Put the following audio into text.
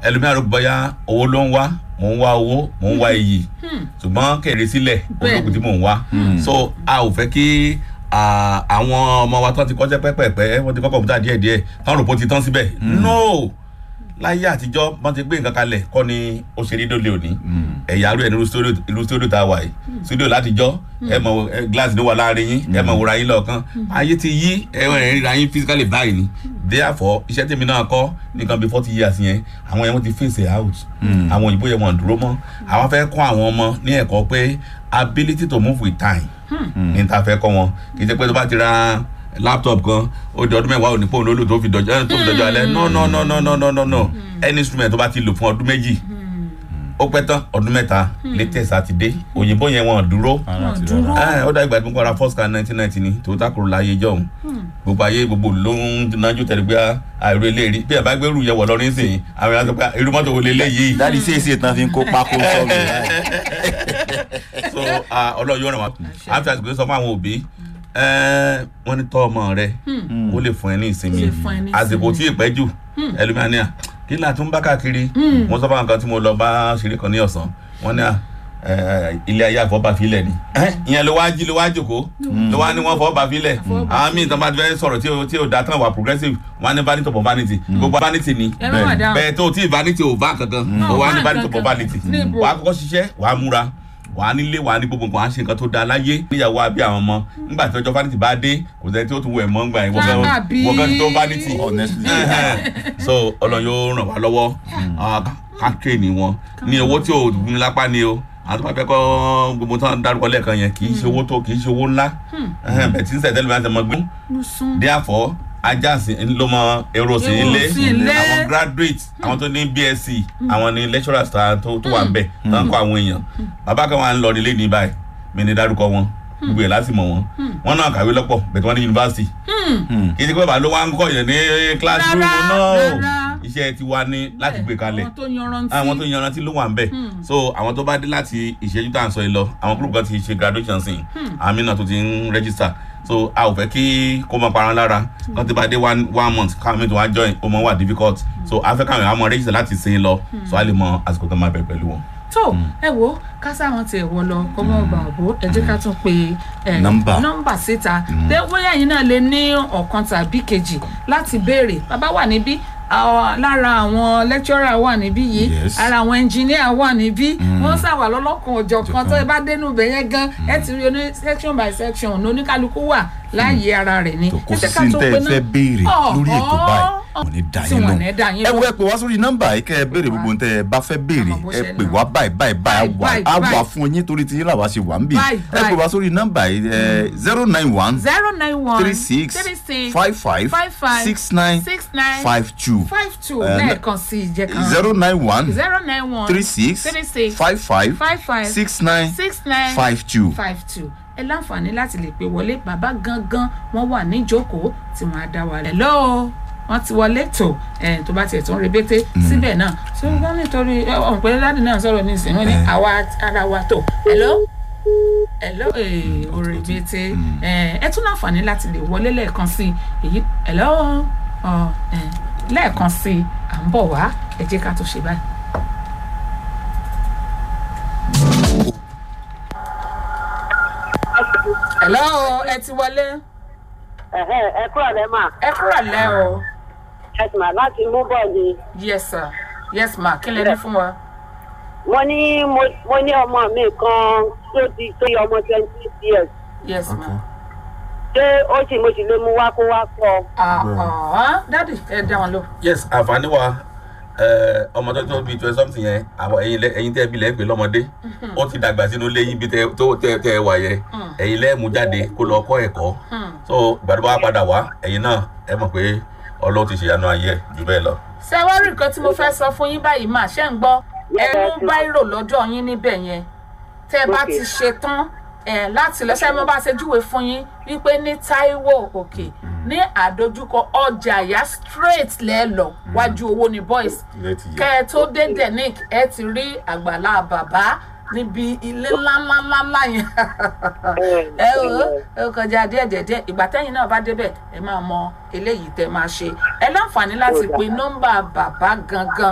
ẹlòmíràn ló bọ́yá owó ló ń wá mò ń wá owó mò ń wá iyì ṣùgbọ́n kẹ̀rẹ́ sílẹ̀ Bẹ́ẹ̀ni. olókùn tí mò ń wá so a ò fẹ́ kí ah, àwọn ọmọ wa tó ti kọ́ṣẹ́ pẹ́pẹ́pẹ́ wọ́n ti kọ́ kọ̀m̀pútà díẹ̀díẹ̀ táwọn rò pé ó ti tán síbẹ̀ no láyé àtijọ́ wọ́n ti gbé nǹkan kalẹ̀ kọ́ ni ó ṣe rí dólé òní ẹ̀yà arú ẹ̀ ní irú studio irú studio tá a wà yìí studio látijọ́ ẹ mọ̀ ẹ, glass ló wà láàrin yín ẹ mọ̀ wòra yín lọ́ọ̀kan ayé ti yí ẹ ẹ ríra yín physically báyìí ni therefore iṣẹ́ tèmi náà kọ́ nìkan bí forty years yẹn àwọn yẹn wọ́n ti face it out àwọn òyìnbó yẹn wọ́n dúró mọ́ àwọn fẹ́ kọ́ àwọn ọmọ ní ẹ̀kọ́ pé ability to move with time ní ta fẹ́ kọ́ wọn kì í ṣe pé tó bá ti ra laptop kan ó di ọdún mẹ́wàá òní pòun lólò tó fi dọjọ́ tó fi dọjọ́ alẹ́ no no no no no no no no any instrument tó bá ti lò fún ọdún méjì ó pẹ́ tán ọdún mẹ́ta latest àti dé òyìnbó yẹn wọn dúró ara ti dúró. rárá. ẹ ó dá ìgbà tí mo kọ́ ra first car nineteen ninety ni Toyota Corolla ayé jọ̀hún gbogbo ayé gbogbo ló ń nájú tẹ̀lé pé àìrò eléyìí bí ẹ bá gbẹ́rù yẹ wọ̀ lọ́rin sìn àwọn èèyàn sọ pé irú mọ́tò wo leléyìí dáàdi sí èsì ìtàn fi ń kó pákó sọ́ọ̀bù so ah, ọlọ́run yóò ràn wá àti àsìkò sọ fún àwọn òbí eh, wọ́n ní tọ́ ọmọ rẹ kó lè fún ẹ ní ìsinmi Lè fún ẹ ní àsìkò tí ì pẹ́ jù ẹlòmíràn kí là tún bá káàkiri mo sọ fún àwọn kan tí mo lọ bá ṣeré kan ní ọ̀sán wọ́n ní à eh, ilé ayé àfọ́bàfilẹ̀ ni Eh, ìyẹn ló wá jí ló wá jòkó ló wá ní wọ́n fọ́bàfilẹ̀ àwọn míì tán bá ti fẹ́ sọ̀rọ̀ tí ò- tí ò dá tán wà progressive wọ́n á ní vanity upon vanity gbogbo vanity ni ẹ má wà dáhùn. bẹ́ẹ̀ tó tí vanity ò bá kankan Náà, ó wá ní wá vanity nǹkan upon kan. vanity Níbo? wàá kọ́kọ́ ṣiṣẹ́ wàá múra wàá nílé wàá ní gbogbo nǹkan wàá ṣe nǹkan tó dáa láyé níyàwó àbí àwọn ọmọ nígbà tí ọjọ́ vanity bá dé kò sẹ́ni tí ó tún wọ ẹ̀mọ́ ńgbà yẹn wọ́n fẹ́ Àbí? wọ́n fẹ́ tó vanity honestly so ọlọ́run yóò ràn wá lọ́wọ́ ah, ká train wọn ní owó tí ò ní lápá ni o àwọn tó bá fẹ́ kọ́ gbogbo tó ń dárúkọ lẹ́ẹ̀kan yẹn kì í ṣe owó tó kì í ṣe owó ńlá bẹ̀ẹ̀ tí ń sẹ̀tẹ́lẹ̀ máa ń tẹ̀mọ́ gbé mo sún. therefore ajá sí ló mọ èrò sí Èrò ilé sí ilé. àwọn graduate àwọn tó ní bsc àwọn ní lecturers tá- tó tó wà ń bẹ̀ tó ń kọ́ àwọn èèyàn bàbá kan wà ń lọ nílé ní báyìí mi ní dárúkọ wọn gbogbo ẹ̀ láti mọ̀ wọn wọn náà kàwé lọ́pọ̀ bẹ̀tẹ̀ wọn ní yunifásitì kì í ṣe pé bàbá ló wá ń kọ́ yẹn ní classroom Rárá, náà rárá. iṣẹ́ ti wá ní láti gbé kalẹ̀ àwọn tó yanrantí. àwọn tó yanrantí ló wà ń bẹ̀ so àwọn tó bá dé láti ìṣẹ́jú tá à ń sọ yìí lọ àwọn group kan ti ṣe graduation sí àmì náà tó ti ń register so a ò fẹ́ kí kó máa para lára kan tí bá dé one one month káwọn mi tó wá join ó máa wà difficult so a fẹ́ káwọn èèyàn máa register láti sin lọ so a lè mọ àsìkò tó máa bẹ̀rẹ̀ pẹ̀lú wọn. tó ẹ wo kásá wọn tiẹ̀ wọ lọ kọ́ mọ́ ọgbà òbó ẹ jẹ́ ká tún pe ẹ, Nọ́mbà. nọ́mbà síta tẹ bóyá yìí náà lè ní ọ̀kan tàbí kejì láti béèrè bàbá wà níbí àwọn- lára àwọn lecturer wà níbí yìí Yes. ara àwọn engineer wà níbí wọ́n ṣàwà lọ́lọ́kan òjọ̀ kan tó ẹ bá dénú ibẹ̀ yẹn gan ẹ ti rí oní section by section ní oníkálukú wà láàyè ara rẹ̀ ni tó kó Ẹ sí jẹ́ ká sí tún tẹ́ pe ẹ ná- fẹ́ béèrè lórí ètò báyìí Ọ̀họ́. kò ní dá tí yín wọ́n lóhùn ní dá yín ẹ wo lóhùn. ẹ pè wá sórí nọ́mbà yìí kẹ́ ẹ béèrè gbogbo ohun tẹ́ ẹ bá fẹ́ béèrè Àmọ́ bó ẹ ṣe pè lọ. wá báyìí báyìí báyìí á Báyìí, wà á báyìí. wà fún yín torí tí yín làwa ṣe wà ń bì Báyìí, ẹ pè báyìí. wá sórí nọ́mbà yìí zero nine one zero nine one three six three six five five five five six nine six nine five two five two Eh, lẹ́ẹ̀kan sí ìjẹ́ kan zero nine one zero nine one three six three six five five five five six nine six nine five two. five two ẹ láǹfààní láti lè pè wọlé bàbá gangan wọn wà níjókòó tí wọn á dá wa lẹ lọ́ọ́ wọn ti wọlé tó ẹ tó bá tiẹ̀ tó ń rebété síbẹ̀ náà tí wọ́n nítorí ẹ, ọ̀hún pé dáàdì náà sọ̀rọ̀ nísìnyí wọ́n ní Eh. àwa ara wa tó hello hello ee orebete ẹ ẹ tún láǹfààní láti lè wọlé lẹ́ẹ̀kan sí i èyí hello ọ ẹ lẹ́ẹ̀kan sí i à ń bọ̀ wá ẹ jẹ́ ká tó ṣe báyìí. hello ẹ ti wọlé Ẹ̀hẹ́, ẹ kúrò lẹ́ mà ẹ kúrò lẹ́ o ẹ sì mà láti mú bọ̀ ni. yes sir yes ma kí lè ní fún wa. mo ní mo- mo ní ọmọ mi kan tó ti tó yẹ ọmọ twenty years yes ma. ṣé ó sì mo sì lè mú wá kó wá kọ. ah dadi ẹ dá wọn lò. yes àǹfààní wa eh, ọmọ tó tó bíi twenty something yẹn àwọn ẹ̀yin lẹ ẹ̀yin tẹ́ bí lẹ ń pè lọ́mọdé ó ti dàgbà sínú ilé yín bí tẹ tó tẹ tẹ wà yẹ ẹ̀yin lẹ mú jáde kó lọ kọ́ ẹ̀kọ́ so gbàdúrà wa padà wá ẹ̀yin náà ẹ mọ̀ pé ọlọ́run ti ṣèyanu ayé ẹ̀ jù bẹ́ẹ̀ lọ. ṣé wá rí nǹkan tí mo fẹ́ sọ fún yín báyìí mà ṣe ń gbọ́ ẹ mú báírò lọ́dọ̀ yín níbẹ̀ yẹn tẹ́ ẹ bá Okay. ti ṣe tán ẹ láti lọ ṣe mo bá ṣe júwe fún yín wípé ní Táíwò òkè ní àdójúkọ ọjà àyà straight lẹ́ẹ̀lọ wájú owó ní boys Ilé ti yẹ. kẹ́ ẹ tó dé denic ẹ ti rí àgbàlá bàbá níbi ilé ńláńláńlá yẹn ẹ o ẹ kọjá díẹ̀ díẹ̀ díẹ̀ ìgbà tẹ́yìn náà bá débẹ̀ ẹ máa mọ eléyìí tẹ́ máa ṣe ẹ láǹfààní láti pe nọ́mbà bàbá gangan